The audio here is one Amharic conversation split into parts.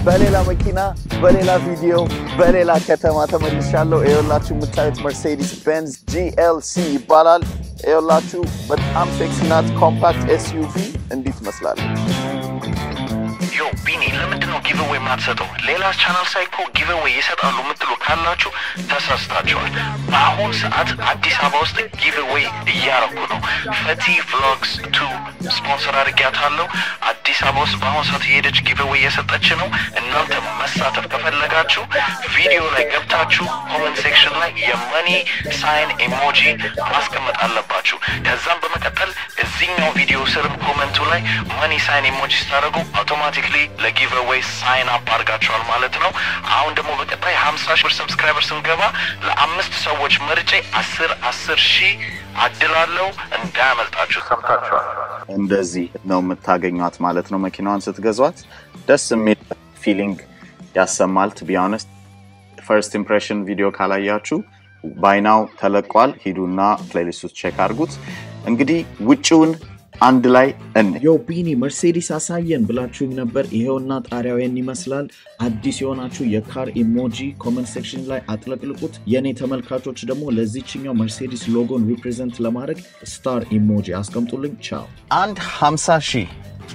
በሌላ መኪና፣ በሌላ ቪዲዮ፣ በሌላ ከተማ ተመልሻለሁ። ይኸውላችሁ የምታዩት መርሴዲስ ቤንዝ ጂኤልሲ ይባላል። ይኸውላችሁ በጣም ሴክሲ ናት። ኮምፓክት ኤስዩቪ እንዲህ ትመስላለች። ዮ ቢኒ ለምንድን ነው ጊቨዌይ የማትሰጠው? ሌላ ቻናል ሳይ እኮ ጊቨዌይ ይሰጣሉ የምትሉ ካላችሁ ተሳስታችኋል። በአሁን ሰዓት አዲስ አበባ ውስጥ ጊቨዌይ እያረኩ ነው። ፈቲ ቭሎግስ ቱ ስፖንሰር አድርጊያታለሁ። አዲስ አበባ ውስጥ በአሁኑ ሰዓት የሄደች ጊቨዌይ እየሰጠች ነው። እናንተ መሳተፍ ከፈለጋችሁ ቪዲዮ ላይ ገብታችሁ ኮመንት ሴክሽን ላይ የመኒ ሳይን ኢሞጂ ማስቀመጥ አለባችሁ። ከዛም በመቀጠል እዚኛው ቪዲዮ ስርም ኮመንቱ ላይ መኒ ሳይን ኢሞጂ ስታደርጉ አውቶማቲክሊ ለጊቨዌይ ሳይን አፕ አድርጋችኋል ማለት ነው። አሁን ደግሞ በቀጣይ ሀምሳ ሺህ ብር ሰብስክራይበር ስንገባ ለአምስት ሰዎች መርጬ አስር አስር ሺህ አድላለሁ። እንዳያመልጣችሁ። ሰምታችኋል። እንደዚህ ነው የምታገኟት ማለት ነው። መኪናዋን ስትገዟት ደስ የሚል ፊሊንግ ያሰማል። ቱ ቢ ኦነስት ፈርስት ኢምፕሬሽን ቪዲዮ ካላያችሁ ባይናው ተለቋል። ሂዱና ፕሌሊስት ውስጥ ቼክ አድርጉት። እንግዲህ ውጭውን አንድ ላይ እን ዮ ቢኒ መርሴዲስ አሳየን ብላችሁኝ ነበር። ይሄውና ጣሪያውን ይመስላል። አዲስ የሆናችሁ የካር ኢሞጂ ኮመንት ሴክሽን ላይ አጥለቅልቁት። የእኔ ተመልካቾች ደግሞ ለዚችኛው መርሴዲስ ሎጎን ሪፕሬዘንት ለማድረግ ስታር ኢሞጂ አስቀምጡልኝ። ቻው። አንድ 50 ሺህ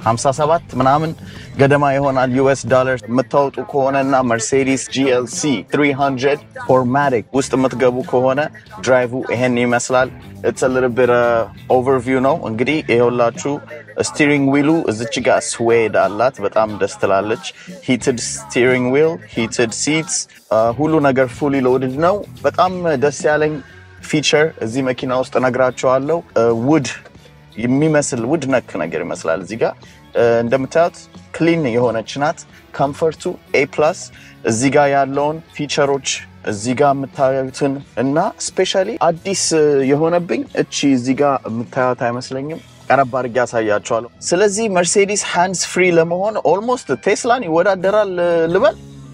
57 ምናምን ገደማ ይሆናል ዩኤስ ዶላር የምታወጡ ከሆነና መርሴዲስ ጂኤልሲ 300 ፎርማቲክ ውስጥ የምትገቡ ከሆነ ድራይቭ ይሄን ይመስላል። ኢትስ ሊትል ቢት ኦቨርቪው ነው እንግዲህ ይኸውላችሁ። ስቲሪንግ ዊሉ እዚች ጋር ስዌድ አላት፣ በጣም ደስ ትላለች። ሂትድ ስቲሪንግ ዊል፣ ሂትድ ሲትስ፣ ሁሉ ነገር ፉሊ ሎድድ ነው። በጣም ደስ ያለኝ ፊቸር እዚህ መኪና ውስጥ እነግራቸዋለሁ። ውድ የሚመስል ውድ ነክ ነገር ይመስላል። እዚህ ጋር እንደምታዩት ክሊን የሆነች ናት። ኮምፈርቱ ኤ ፕላስ። እዚህ ጋር ያለውን ፊቸሮች እዚህ ጋር የምታዩትን እና ስፔሻሊ አዲስ የሆነብኝ እቺ እዚህ ጋር የምታዩት አይመስለኝም። ቀረብ አድርጌ ያሳያቸዋለሁ። ስለዚህ መርሴዲስ ሃንድስ ፍሪ ለመሆን ኦልሞስት ቴስላን ይወዳደራል ልበል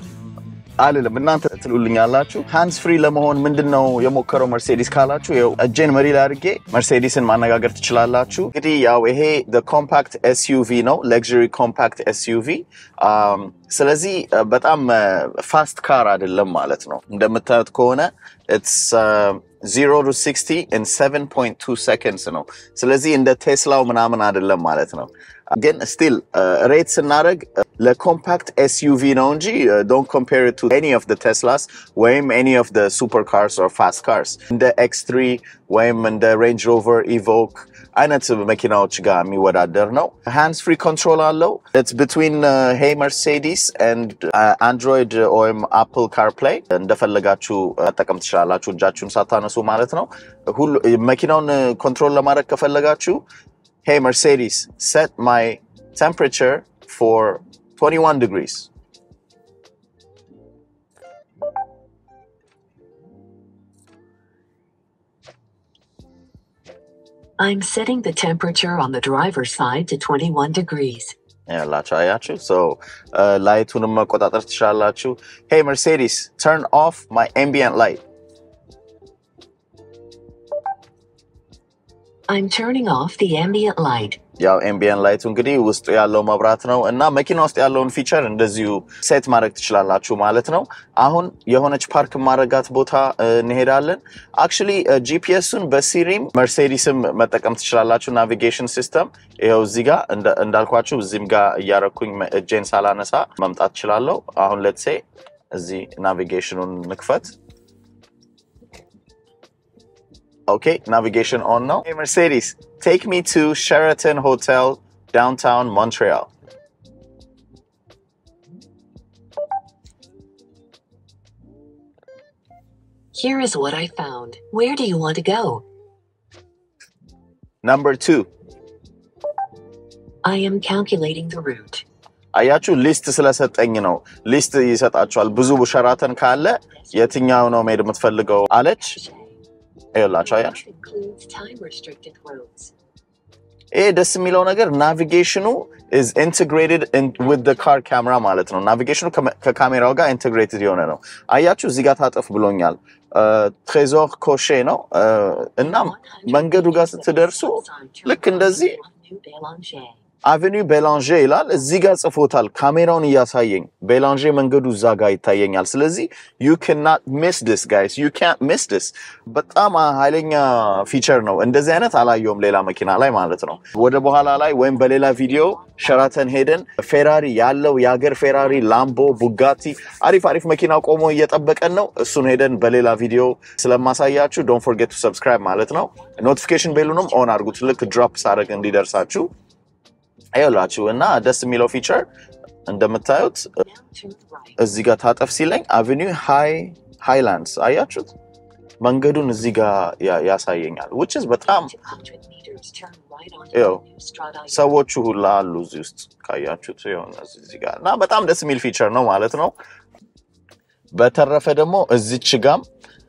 አልልም እናንተ ትሉልኛላችሁ። ሃንድስ ፍሪ ለመሆን ምንድን ነው የሞከረው መርሴዲስ ካላችሁ ይኸው እጄን መሪ ላይ አድርጌ መርሴዲስን ማነጋገር ትችላላችሁ። እንግዲህ ያው ይሄ ኮምፓክት ኤስዩቪ ነው፣ ሌክዥሪ ኮምፓክት ኤስዩቪ። ስለዚህ በጣም ፋስት ካር አይደለም ማለት ነው። እንደምታዩት ከሆነ ኢትስ ዚሮ ቱ ሲክስቲ ኢን ሰቨን ፖይንት ቱ ሰከንድስ ነው። ስለዚህ እንደ ቴስላው ምናምን አይደለም ማለት ነው። ግን ስቲል ሬት ስናደርግ ለኮምፓክት ኤስዩቪ ነው እንጂ ዶንት ኮምፔር ቱ ኤኒ ኦፍ ቴስላስ ወይም ኤኒ ኦፍ ሱፐር ካርስ ኦር ፋስት ካርስ እንደ ኤክስ ትሪ ወይም እንደ ሬንጅ ሮቨር ኢቮክ አይነት መኪናዎች ጋር የሚወዳደር ነው። ሃንድስ ፍሪ ኮንትሮል አለው። ኢትስ ቢትዊን ሄይ መርሴዲስ ኤንድ አንድሮይድ ወይም አፕል ካር ፕላይ እንደፈለጋችሁ መጠቀም ትችላላችሁ፣ እጃችሁን ሳታነሱ ማለት ነው። ሁሉ መኪናውን ኮንትሮል ለማድረግ ከፈለጋችሁ ሄይ መርሴዲስ set my temperature for 21 degrees. I'm setting the temperature on the driver's side to 21 degrees. ያላችሁ አያችሁ። ሶ ላይቱንም መቆጣጠር ትችላላችሁ። ሄይ መርሴዲስ turn off my ambient light. I'm turning off the ambient light. ያው ኤምቢየን ላይቱ እንግዲህ ውስጡ ያለው መብራት ነው እና መኪና ውስጥ ያለውን ፊቸር እንደዚሁ ሴት ማድረግ ትችላላችሁ ማለት ነው። አሁን የሆነች ፓርክ ማድረጋት ቦታ እንሄዳለን። አክቹሊ ጂፒኤሱን በሲሪም መርሴዲስም መጠቀም ትችላላችሁ። ናቪጌሽን ሲስተም ይኸው እዚህ ጋር እንዳልኳችሁ እዚህም ጋር እያረኩኝ እጄን ሳላነሳ መምጣት እችላለሁ። አሁን ሌትሴ እዚህ ናቪጌሽኑን ንክፈት። Okay, navigation on now. Hey Mercedes, take me to Sheraton Hotel, downtown Montreal. Here is what I found. Where do you want to go? Number two. I am calculating the route. አያችሁ ሊስት ስለሰጠኝ ነው። ሊስት ይሰጣችኋል። ብዙ ሸራተን ካለ የትኛው ነው መሄድ የምትፈልገው አለች። ይኸውላችሁ አያችሁ includes time restricted roads. ይሄ ደስ የሚለው ነገር ናቪጌሽኑ ኢዝ ኢንቴግሬትድ ዊዝ ዘ ካር ካሜራ ማለት ነው። ናቪጌሽኑ ከካሜራው ጋር ኢንቴግሬትድ የሆነ ነው። አያችሁ እዚህ ጋር ታጠፍ ብሎኛል። ትሬዞር ኮሼ ነው እና መንገዱ ጋር ስትደርሱ ልክ እንደዚህ አቬኒው ቤላንዤ ይላል እዚህ ጋር ጽፎታል። ካሜራውን እያሳየኝ ቤላንዤ መንገዱ እዛ ጋር ይታየኛል። ስለዚህ ዩ ካናት ሚስ ዲስ ጋይስ ዩ ካንት ሚስ ዲስ። በጣም ኃይለኛ ፊቸር ነው። እንደዚህ አይነት አላየውም ሌላ መኪና ላይ ማለት ነው። ወደ በኋላ ላይ ወይም በሌላ ቪዲዮ ሸራተን ሄደን ፌራሪ ያለው የሀገር ፌራሪ፣ ላምቦ፣ ቡጋቲ አሪፍ አሪፍ መኪና ቆሞ እየጠበቀን ነው። እሱን ሄደን በሌላ ቪዲዮ ስለማሳያችሁ ዶንት ፎርጌት ቱ ሰብስክራይብ ማለት ነው። ኖቲፊኬሽን ቤሉንም ኦን አድርጉት ልክ ድሮፕ ሳደርግ እንዲደርሳችሁ ይላችሁ እና ደስ የሚለው ፊቸር እንደምታዩት Now to the right. እዚህ ጋር ታጠፍ ሲለኝ አቬኒው ሃይ ሃይላንድስ አያችሁት መንገዱን እዚህ ጋር ያ- ያሳየኛል which is በጣም 200 meters, turn right on Ew. Avenue Strada. ሰዎቹ ሁላ አሉ እዚህ ውስጥ ካያችሁት የሆነ እዚህ ጋር እና በጣም ደስ የሚል ፊቸር ነው ማለት ነው። በተረፈ ደግሞ እዚች ጋም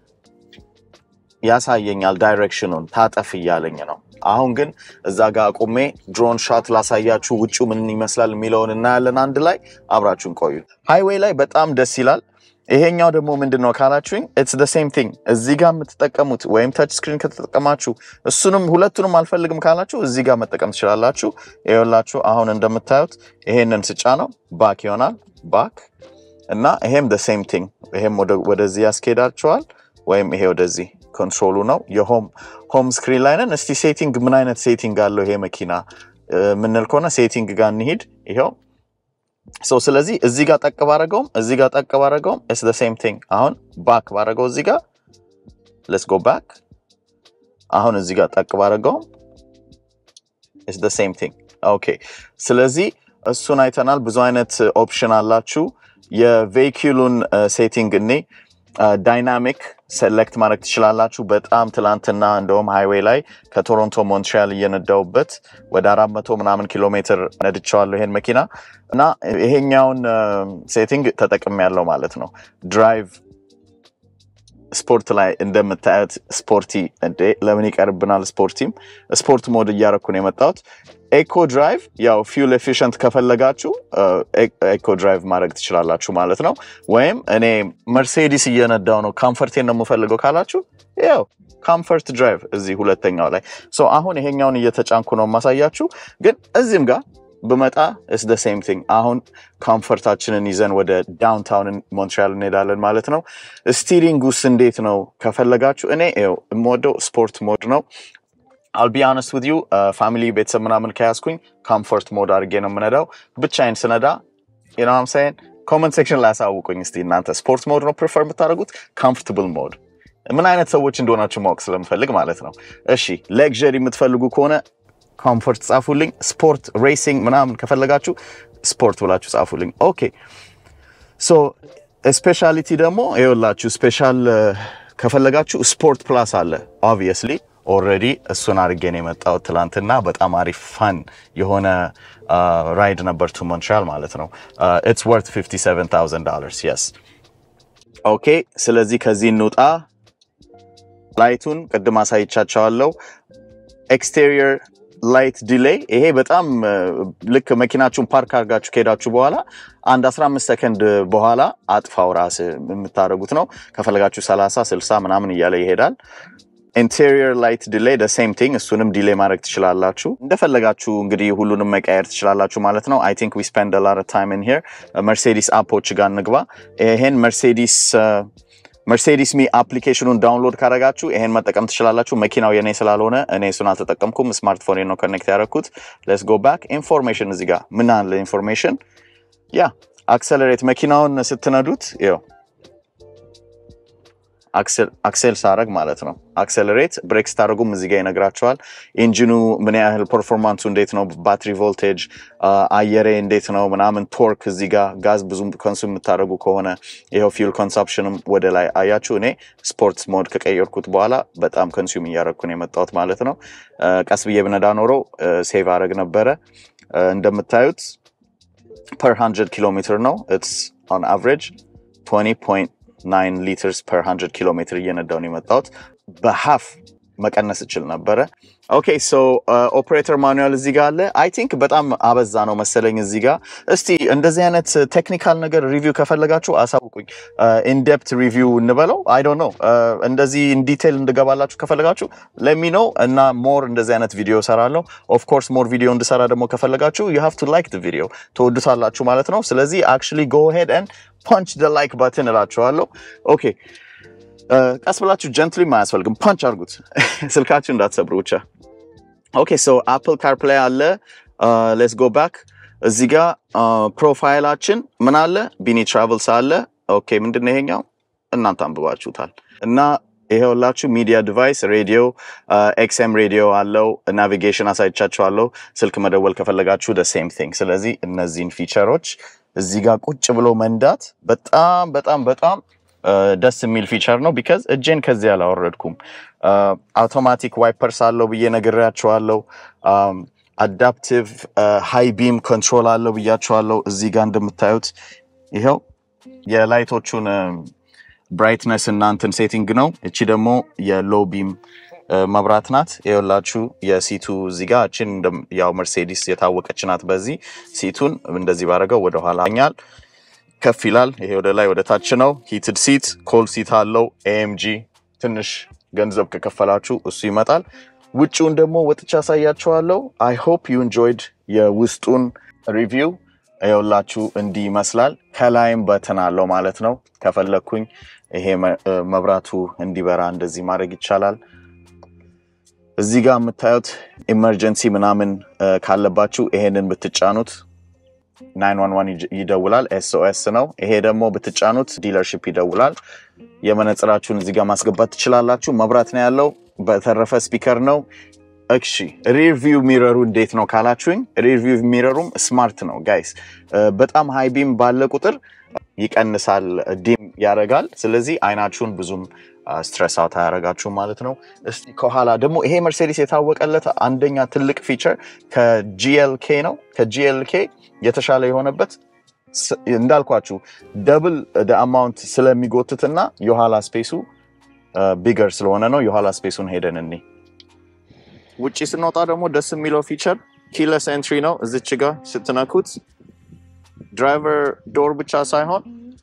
ያሳየኛል ዳይሬክሽኑን ታጠፍ እያለኝ ነው። አሁን ግን እዛ ጋር አቁሜ ድሮን ሻት ላሳያችሁ ውጭ ምን ይመስላል የሚለውን እናያለን። አንድ ላይ አብራችሁን ቆዩ። ሃይዌይ ላይ በጣም ደስ ይላል። ይሄኛው ደግሞ ምንድን ነው ካላችሁኝ ኢትስ ደ ሴም ቲንግ እዚህ ጋር የምትጠቀሙት ወይም ተች ስክሪን ከተጠቀማችሁ እሱንም ሁለቱንም አልፈልግም ካላችሁ እዚህ ጋር መጠቀም ትችላላችሁ። ይኸውላችሁ አሁን እንደምታዩት ይሄንን ስጫ ነው ባክ ይሆናል ባክ እና ይሄም ደ ሴም ቲንግ ይሄም ወደ- ወደዚህ ያስኬዳቸዋል ወይም ይሄ ወደዚህ ኮንትሮሉ ነው። የሆም ሆም ስክሪን ላይ ነን። እስቲ ሴቲንግ ምን አይነት ሴቲንግ አለው ይሄ መኪና እ፣ የምንል ከሆነ ሴቲንግ ጋር እንሂድ። ይኸው ሶ ስለዚህ እዚህ ጋር ጠቅ ባረገውም እዚህ ጋር ጠቅ ባረገውም ኢትስ ደ ሴም ቲንግ። አሁን ባክ ባረገው እዚህ ጋር ሌትስ ጎ ባክ። አሁን እዚህ ጋር ጠቅ ባረገውም ኢትስ ደ ሴም ቲንግ። ኦኬ ስለዚህ እሱን አይተናል። ብዙ አይነት ኦፕሽን አላችሁ። የቬሂክሉን ሴቲንግ እኔ ዳይናሚክ ሴሌክት ማድረግ ትችላላችሁ። በጣም ትላንትና እንደውም ሃይዌይ ላይ ከቶሮንቶ ሞንትሪያል እየነዳውበት ወደ አራት መቶ ምናምን ኪሎ ሜትር ነድቸዋለሁ ይሄን መኪና እና ይሄኛውን ሴቲንግ ተጠቅም ያለው ማለት ነው። ድራይቭ ስፖርት ላይ እንደምታዩት ስፖርቲ እንዴ ለምን ይቀርብናል? ስፖርቲም ስፖርት ሞድ እያረኩ ነው የመጣሁት። ኤኮ ድራይቭ ያው ፊውል ኤፊሽንት ከፈለጋችሁ ኤኮ ድራይቭ ማድረግ ትችላላችሁ ማለት ነው። ወይም እኔ መርሴዲስ እየነዳው ነው ካምፈርቴን ነው የምፈልገው ካላችሁ ያው ካምፈርት ድራይቭ እዚህ ሁለተኛው ላይ ሶ አሁን ይሄኛውን እየተጫንኩ ነው የማሳያችሁ። ግን እዚህም ጋር ብመጣ ስ ደ ሴም ቲንግ አሁን ኮምፈርታችንን ይዘን ወደ ዳውንታውን ሞንትሪያል እንሄዳለን ማለት ነው። ስቲሪንግ ውስጥ እንዴት ነው ከፈለጋችሁ እኔ ይኸው የምወደው ስፖርት ሞድ ነው። አልቢ አነስት ዊዝ ዩ ፋሚሊ ቤተሰብ ምናምን ከያዝኩኝ ኮምፎርት ሞድ አድርጌ ነው የምነዳው። ብቻዬን ስነዳ ናም ሳይን ኮመንት ሴክሽን ላይ ያሳውቁኝ እስቲ እናንተ ስፖርት ሞድ ነው ፕሪፈር የምታደርጉት ኮምፎርታብል ሞድ ምን አይነት ሰዎች እንደሆናችሁ ማወቅ ስለምፈልግ ማለት ነው። እሺ ሌክዠሪ የምትፈልጉ ከሆነ ኮምፎርት ጻፉልኝ። ስፖርት ሬሲንግ ምናምን ከፈለጋችሁ ስፖርት ብላችሁ ጻፉልኝ። ኦኬ ሶ ስፔሻሊቲ ደግሞ ይኸውላችሁ ስፔሻል ከፈለጋችሁ ስፖርት ፕላስ አለ ኦብቪየስሊ ኦልሬዲ እሱን አድርጌ ነው የመጣሁት ትላንትና። በጣም አሪፍ ፋን የሆነ ራይድ ነበር ቱ ሞንትሪያል ማለት ነው። ኢትስ ወርት 57000 ዶላርስ የስ ኦኬ። ስለዚህ ከዚህ እንውጣ። ላይቱን ቅድም አሳይቻቸዋለሁ። ኤክስቴሪየር ላይት ዲሌይ ይሄ በጣም እ፣ ልክ መኪናችሁን ፓርክ አድርጋችሁ ከሄዳችሁ በኋላ አንድ 15 ሰከንድ በኋላ አጥፋው ራስ የምታደርጉት ነው። ከፈለጋችሁ 30 60 ምናምን እያለ ይሄዳል። ኢንቴሪየር ላይት ዲሌይ ደ ሴም ቲንግ እሱንም ዲሌይ ማድረግ ትችላላችሁ። እንደፈለጋችሁ እንግዲህ ሁሉንም መቀየር ትችላላችሁ ማለት ነው። አይ ቲንክ ዊ ስፔንድ አ ሎት ኦፍ ታይም ኢን ሂር። መርሴዲስ አፖች ጋር እንግባ። ይሄን መርሴዲስ መርሴዲስ ሚ አፕሊኬሽኑን ዳውንሎድ ካደረጋችሁ ይሄን መጠቀም ትችላላችሁ። መኪናው የኔ ስላልሆነ እኔ እሱን አልተጠቀምኩም። ስማርትፎን ነው ኮኔክት ያደረግኩት። ሌትስ ጎ ባክ ኢንፎርሜሽን። እዚህ ጋር ምን አለ ኢንፎርሜሽን? ያ አክሰለሬት መኪናውን ስትነዱት ይኸው አክሴል ሳረግ ማለት ነው። አክሴለሬት ብሬክ ስታደርጉም እዚህ ጋር ይነግራቸዋል። ኢንጂኑ ምን ያህል ፐርፎርማንሱ እንዴት ነው፣ ባትሪ ቮልቴጅ፣ አየሬ እንዴት ነው ምናምን፣ ቶርክ እዚህ ጋር ጋዝ ብዙ ኮንሱም የምታደርጉ ከሆነ ይኸው ፊውል ኮንሳፕሽንም ወደ ላይ አያችሁ። እኔ ስፖርት ሞድ ከቀየርኩት በኋላ በጣም ኮንሱም እያደረግኩ ነው የመጣሁት ማለት ነው። ቀስ ብዬ ብነዳ ኖሮ ሴቭ አረግ ነበረ። እንደምታዩት ፐር 100 ኪሎ ሜትር ነው ኢትስ ኦን አቨሬጅ 20 ናይን ሊትርስ ፐር 100 ኪሎ ሜትር እየነዳው ነው የመጣሁት። በሀፍ መቀነስ እችል ነበረ። ኦኬ ሶ ኦፕሬተር ማኑዋል እዚህ ጋር አለ። አይ ቲንክ በጣም አበዛ ነው መሰለኝ እዚህ ጋር። እስቲ እንደዚህ አይነት ቴክኒካል ነገር ሪቪው ከፈለጋችሁ አሳውቁኝ። ኢንዴፕት ሪቪው እንበለው አይ ዶንት ኖ እንደዚህ ኢንዲቴል እንድገባላችሁ ከፈለጋችሁ ለሚ ነው እና ሞር እንደዚህ አይነት ቪዲዮ ሰራለሁ። ኦፍ ኮርስ ሞር ቪዲዮ እንድሰራ ደግሞ ከፈለጋችሁ ዩ ሃቭ ቱ ላይክ ድ ቪዲዮ ትወዱታላችሁ ማለት ነው። ስለዚህ አክቹሊ ጎ ሄድ ኤንድ ፓንች ደ ላይክ ባትን እላችኋለሁ። ኦኬ ቀስ ብላችሁ ጀንትሊ አያስፈልግም፣ ፓንች አድርጉት ስልካችሁ እንዳትሰብሩ ብቻ። ኦኬ ሶ አፕል ካርፕላይ አለ። ሌትስ ጎ ባክ እዚህ ጋር ፕሮፋይላችን ምን አለ? ቢኒ ትራቭልስ አለ። ኦኬ ምንድን ነው ይሄኛው? እናንተ አንብባችሁታል እና ይሄውላችሁ ሚዲያ ዲቫይስ ሬዲዮ ኤክስኤም ሬዲዮ አለው። ናቪጌሽን አሳይቻችኋለሁ። ስልክ መደወል ከፈለጋችሁ ደ ሴም ቲንግ። ስለዚህ እነዚህን ፊቸሮች እዚህ ጋር ቁጭ ብሎ መንዳት በጣም በጣም በጣም ደስ የሚል ፊቸር ነው። ቢካዝ እጄን ከዚህ አላወረድኩም። አውቶማቲክ ዋይፐርስ አለው ብዬ ነግሬያቸዋለሁ። አዳፕቲቭ ሃይ ቢም ኮንትሮል አለው ብያቸዋለሁ። እዚህ ጋር እንደምታዩት ይኸው የላይቶቹን ብራይትነስ እና እንትን ሴቲንግ ነው። እቺ ደግሞ የሎ ቢም መብራት ናት። ይኸውላችሁ የሲቱ እዚህ ጋር እችን ያው መርሴዲስ የታወቀች ናት። በዚህ ሲቱን እንደዚህ ባረገው ወደኋላ ኛል ከፍ ይላል። ይሄ ወደ ላይ ወደ ታች ነው። ሂትድ ሲት ኮል ሲት አለው። ኤኤምጂ ትንሽ ገንዘብ ከከፈላችሁ እሱ ይመጣል። ውጭውን ደግሞ ወጥቻ ያሳያችኋለሁ። አይ ሆፕ ዩ ኢንጆይድ የውስጡን ሪቪው። ይኸውላችሁ እንዲህ ይመስላል። ከላይም በተን አለው ማለት ነው። ከፈለግኩኝ ይሄ መብራቱ እንዲበራ እንደዚህ ማድረግ ይቻላል። እዚህ ጋር የምታዩት ኢመርጀንሲ ምናምን ካለባችሁ ይሄንን ብትጫኑት 911 ይደውላል። ኤስኦኤስ ነው። ይሄ ደግሞ ብትጫኑት ዲለርሽፕ ይደውላል። የመነጽራችሁን እዚህ ጋር ማስገባት ትችላላችሁ። መብራት ነው ያለው። በተረፈ ስፒከር ነው። እሺ ሪርቪው ሚረሩ እንዴት ነው ካላችሁኝ፣ ሪርቪው ሚረሩም ስማርት ነው ጋይስ። በጣም ሃይ ቢም ባለ ቁጥር ይቀንሳል፣ ዲም ያደርጋል። ስለዚህ አይናችሁን ብዙም ስትረስ አውት አያደርጋችሁም ማለት ነው። እስቲ ከኋላ ደግሞ ይሄ መርሴዲስ የታወቀለት አንደኛ ትልቅ ፊቸር ከጂኤልኬ ነው። ከጂኤልኬ የተሻለ የሆነበት እንዳልኳችሁ ደብል አማውንት ስለሚጎትትና የኋላ ስፔሱ ቢገር ስለሆነ ነው። የኋላ ስፔሱን ሄደን እኔ ውጭ ስንወጣ ደግሞ ደስ የሚለው ፊቸር ኪለስ ኤንትሪ ነው። እዚች ጋር ስትነኩት ድራይቨር ዶር ብቻ ሳይሆን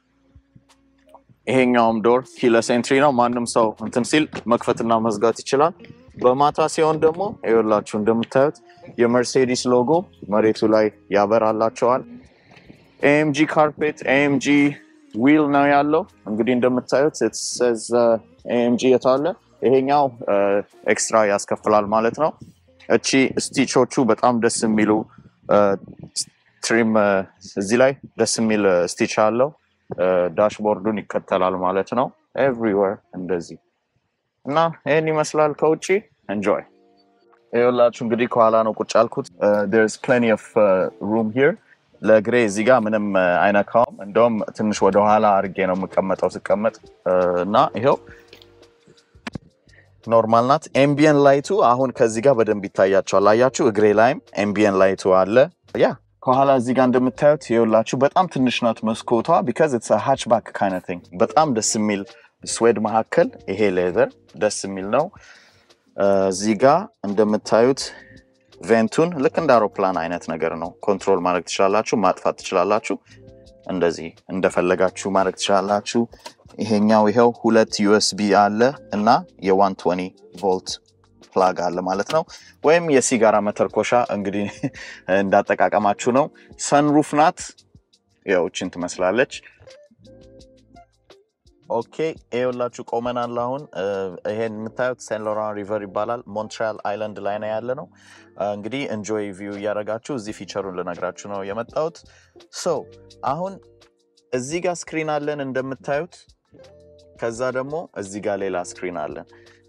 ይሄኛውም ዶር ኪለስ ኤንትሪ ነው። ማንም ሰው እንትን ሲል መክፈትና መዝጋት ይችላል። በማታ ሲሆን ደግሞ ይኸውላችሁ እንደምታዩት የመርሴዲስ ሎጎ መሬቱ ላይ ያበራላቸዋል። ኤኤምጂ ካርፔት ኤኤምጂ ዊል ነው ያለው። እንግዲህ እንደምታዩት ኤኤምጂ የታለ ይሄኛው ኤክስትራ ያስከፍላል ማለት ነው። እቺ ስቲቾቹ በጣም ደስ የሚሉ ትሪም እዚህ ላይ ደስ የሚል ስቲች አለው። ዳሽቦርዱን ይከተላል ማለት ነው። ኤቭሪዌር እንደዚህ እና ይህን ይመስላል ከውጭ እንጆይ ይኸውላችሁ እንግዲህ ከኋላ ነው ቁጭ ያልኩት። ርስ ፕሌኒ ኦፍ ሩም ሂር ለእግሬ እዚህ ጋር ምንም አይነካውም። እንደውም ትንሽ ወደኋላ አድርጌ ነው የምቀመጠው ስቀመጥ እና ይኸው ኖርማል ናት። ኤምቢየን ላይቱ አሁን ከዚህ ጋር በደንብ ይታያቸዋል። አያችሁ እግሬ ላይም ኤምቢየን ላይቱ አለ። ያ ከኋላ እዚህ ጋር እንደምታዩት ይኸውላችሁ በጣም ትንሽ ናት መስኮቷ ቢካዝ ኢትስ ሃችባክ ካይነት ቲንግ። በጣም ደስ የሚል ስዌድ መካከል ይሄ ሌዘር ደስ የሚል ነው። እዚህ ጋር እንደምታዩት ቬንቱን ልክ እንደ አውሮፕላን አይነት ነገር ነው። ኮንትሮል ማድረግ ትችላላችሁ፣ ማጥፋት ትችላላችሁ። እንደዚህ እንደፈለጋችሁ ማድረግ ትችላላችሁ። ይሄኛው ይኸው ሁለት ዩኤስቢ አለ እና የ120 ቮልት ፕላግ አለ ማለት ነው። ወይም የሲጋራ መተርኮሻ እንግዲህ እንዳጠቃቀማችሁ ነው። ሰንሩፍ ናት። ያው እችን ትመስላለች። ኦኬ ይኸውላችሁ ቆመናል። አሁን ይሄን የምታዩት ሴን ሎራን ሪቨር ይባላል። ሞንትሪያል አይላንድ ላይ ነው ያለ ነው። እንግዲህ እንጆይ ቪው እያደረጋችሁ እዚህ ፊቸሩን ልነግራችሁ ነው የመጣሁት። ሶ አሁን እዚህ ጋር ስክሪን አለን እንደምታዩት። ከዛ ደግሞ እዚህ ጋር ሌላ ስክሪን አለን።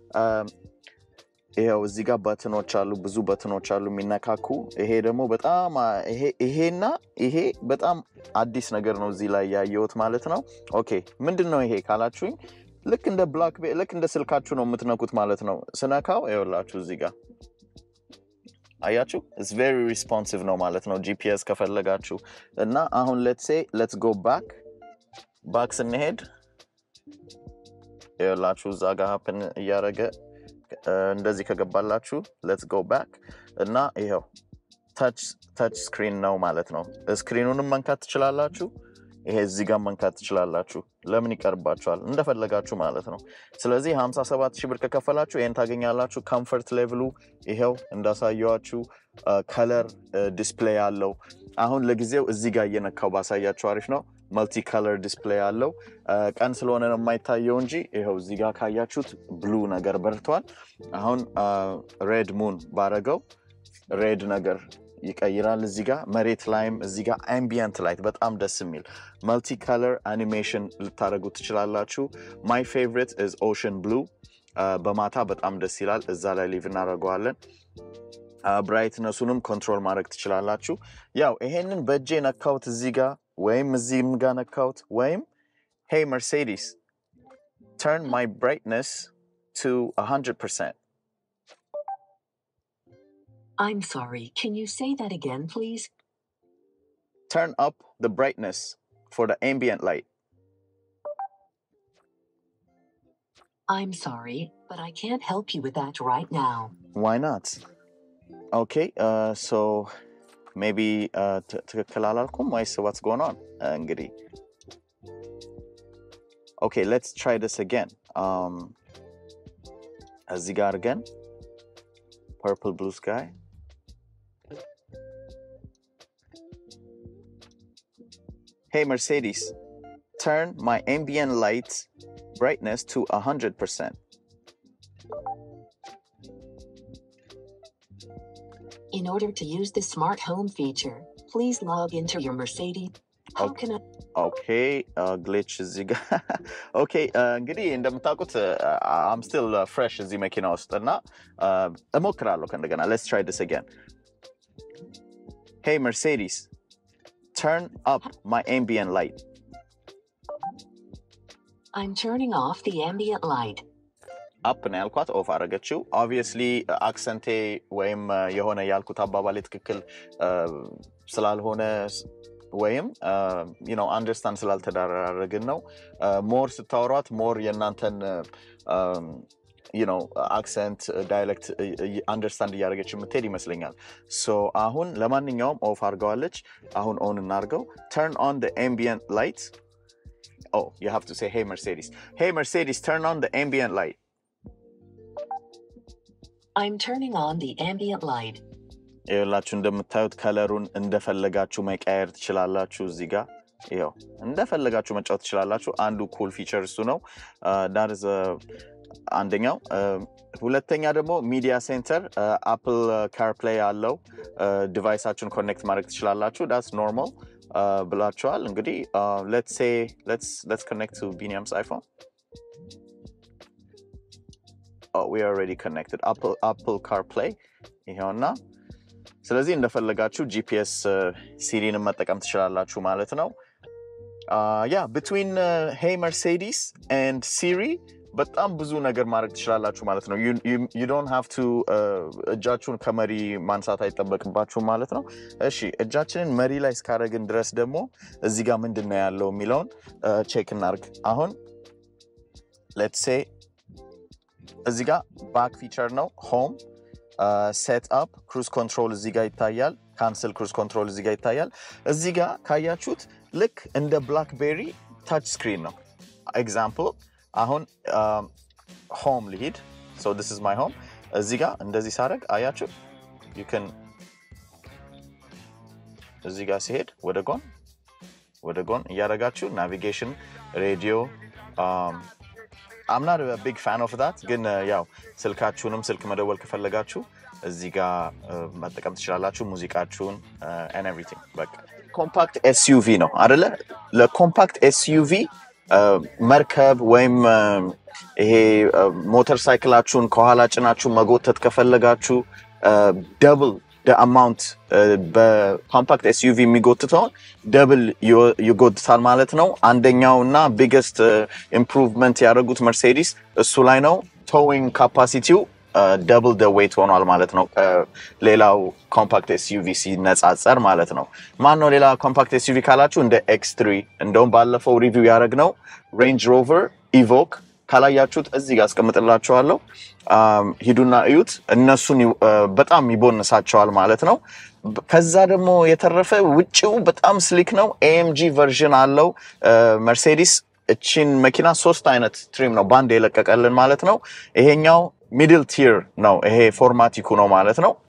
ይኸው እዚህ ጋር በትኖች አሉ፣ ብዙ በትኖች አሉ የሚነካኩ። ይሄ ደግሞ በጣም ይሄና ይሄ በጣም አዲስ ነገር ነው እዚህ ላይ ያየሁት ማለት ነው። ኦኬ ምንድን ነው ይሄ ካላችሁኝ፣ ልክ እንደ ብላክ ልክ እንደ ስልካችሁ ነው የምትነኩት ማለት ነው። ስነካው ይኸውላችሁ እዚህ ጋር አያችሁ፣ ኢትስ ቬሪ ሪስፖንሲቭ ነው ማለት ነው። ጂፒኤስ ከፈለጋችሁ እና አሁን ሌትስ ሴ ሌትስ ጎ ባክ ባክ ስንሄድ ይኸውላችሁ እዛ ጋር ሀፕን እያደረገ እንደዚህ ከገባላችሁ ሌትስ ጎ ባክ እና ይኸው ታች ስክሪን ነው ማለት ነው። ስክሪኑንም መንካት ትችላላችሁ። ይሄ እዚህ ጋር መንካት ትችላላችሁ። ለምን ይቀርባችኋል? እንደፈለጋችሁ ማለት ነው። ስለዚህ 57 ሺህ ብር ከከፈላችሁ ይህን ታገኛላችሁ። ኮምፈርት ሌቭሉ ይሄው እንዳሳየዋችሁ ከለር ዲስፕሌይ አለው። አሁን ለጊዜው እዚህ ጋር እየነካው ባሳያችሁ አሪፍ ነው። መልቲ ከለር ዲስፕሌይ አለው። ቀን ስለሆነ ነው የማይታየው እንጂ ይኸው እዚህ ጋር ካያችሁት ብሉ ነገር በርቷል። አሁን ሬድ ሙን ባረገው ሬድ ነገር ይቀይራል። እዚህ ጋር መሬት ላይም እዚህ ጋር አምቢየንት ላይት በጣም ደስ የሚል መልቲ ከለር አኒሜሽን ልታደርጉ ትችላላችሁ። ማይ ፌቨሪት ኢዝ ኦሽን ብሉ በማታ በጣም ደስ ይላል። እዛ ላይ ሊቭ እናደርገዋለን። ብራይትነሱንም ኮንትሮል ማድረግ ትችላላችሁ። ያው ይሄንን በእጄ ነካውት እዚህ ጋር ወይም እዚህም ጋር ነካውት ወይም ሄይ መርሴዲስ ተርን ማይ ብራይትነስ ቱ 100 ፐርሰንት I'm sorry, can you say that again, please? turn up the brightness for the ambient light. I'm sorry, but I can't help you with that right now. Why not? Okay, uh, so maybe uh, ት- ትክክል አላልኩም ወይስ what's going on? Uh, እንግዲህ okay, let's try this again. Um, እዚህ ጋር አድርገን purple blue sky. Hey Mercedes, turn my ambient light brightness to 100%. In order to use the smart home feature, please log into your Mercedes. How Okay. can I? ኦኬ ግሊች እዚህ ጋር ኦኬ እንግዲህ እንደምታውቁት አም ስቲል ፍሬሽ እዚህ መኪና ውስጥ እና uh, እሞክራለሁ ከእንደገና ሌትስ ትራይ ዲስ አጋን ሄይ መርሴዲስ ተርን አፕ ማይ ambient ላይት I'm turning off the ambient light. አፕ ነው ያልኳት ኦፍ አደረገችው ኦብቪየስሊ አክሰንቴ ወይም uh, የሆነ ያልኩት አባባሌ ትክክል uh, ስላልሆነ ስ- ወይም ነው አንደርስታንድ ስላልተዳረግን ነው ሞር ስታወሯት ሞር የእናንተን ነው አክሰንት ዳይሌክት አንደርስታንድ እያደረገች የምትሄድ ይመስለኛል ሶ አሁን ለማንኛውም ኦፍ አድርገዋለች አሁን ኦን እናርገው ተርን ኦን ambient light oh you have to say hey mercedes hey mercedes turn on the ambient light I'm turning on the ambient light. ይኸውላችሁ እንደምታዩት ከለሩን እንደፈለጋችሁ መቀየር ትችላላችሁ። እዚህ ጋር ይኸው እንደፈለጋችሁ መጫወት ትችላላችሁ። አንዱ ኩል ፊቸር እሱ ነው። ዳርዝ አንደኛው። አ፣ ሁለተኛ ደግሞ ሚዲያ ሴንተር አፕል ካርፕሌይ አለው። ዲቫይሳችሁን ኮኔክት ማድረግ ትችላላችሁ። ዳስ ኖርማል ብላችኋል። እንግዲህ ሌትስ ሴ ሌትስ ኮኔክት ቱ ቢኒያምስ አይፎን ዊ ኦልሬዲ ኮኔክትድ አፕል ካርፕሌይ ይኸውና ስለዚህ እንደፈለጋችሁ ጂፒኤስ ሲሪንም መጠቀም ትችላላችሁ ማለት ነው። ያ ብትዊን ሄይ መርሴዲስ ኤንድ ሲሪ በጣም ብዙ ነገር ማድረግ ትችላላችሁ ማለት ነው። ዩ ዶንት ሃቭ ቱ እጃችሁን ከመሪ ማንሳት አይጠበቅባችሁም ማለት ነው። እሺ እጃችንን መሪ ላይ እስካደረግን ድረስ ደግሞ እዚህ ጋር ምንድን ነው ያለው የሚለውን ቼክ እናርግ። አሁን ሌትስ ሴ እዚህ ጋር ባክ ፊቸር ነው ሆም ሴት አፕ ክሩዝ ኮንትሮል እዚህ ጋር ይታያል። ካንስል ክሩዝ ኮንትሮል እዚህ ጋር ይታያል። እዚህ ጋር ካያችሁት ልክ እንደ ብላክቤሪ ታች ስክሪን ነው። ኤግዛምፕል አሁን ሆም ልሂድ። ሶ ዲስ ኢዝ ማይ ሆም። እዚህ ጋር እንደዚህ ሳደርግ አያችሁ ዩ ካን እዚህ ጋር ሲሄድ ወደ ጎን ወደ ጎን እያደረጋችሁ ናቪጌሽን ሬዲዮ አምናት ቢግ ፋን ኦፍ ዳት ግን uh, ያው ስልካችሁንም ስልክ መደወል ከፈለጋችሁ እዚህ ጋር uh, መጠቀም ትችላላችሁ። ሙዚቃችሁን ኤን ኤቭሪቲንግ በቃ ኮምፓክት ኤስዩቪ ነው አደለ? ለኮምፓክት ኤስዩቪ መርከብ ወይም uh, ይሄ ሞተር ሳይክላችሁን ከኋላ ጭናችሁ መጎተት ከፈለጋችሁ ደብል አማውንት በኮምፓክት ኤስዩቪ የሚጎትተውን ደብል ይጎትታል ማለት ነው። አንደኛው እና ቢገስት ኢምፕሩቭመንት ያደረጉት መርሴዲስ እሱ ላይ ነው። ቶዊንግ ካፓሲቲው ደብል ደ ዌይት ሆኗል ማለት ነው ከሌላው ኮምፓክት ኤስዩቪ ሲነጻጸር ማለት ነው። ማን ነው ሌላ ኮምፓክት ኤስዩቪ ካላችሁ እንደ ኤክስ ትሪ እንደውም ባለፈው ሪቪው ያደረግነው ሬንጅ ሮቨር ኢቮክ ካላያችሁት እዚህ ጋር አስቀምጥላችኋለሁ። አም፣ ሂዱና እዩት። እነሱን ይ- አ፣ በጣም ይቦንሳቸዋል ማለት ነው። ብ- ከዛ ደግሞ የተረፈ ውጭው በጣም ስሊክ ነው። ኤኤምጂ ቨርዥን አለው መርሴዲስ እቺን መኪና ሶስት አይነት ትሪም ነው ባንድ የለቀቀልን ማለት ነው። ይሄኛው ሚድል ቲር ነው። ይሄ ፎርማቲኩ ነው ማለት ነው።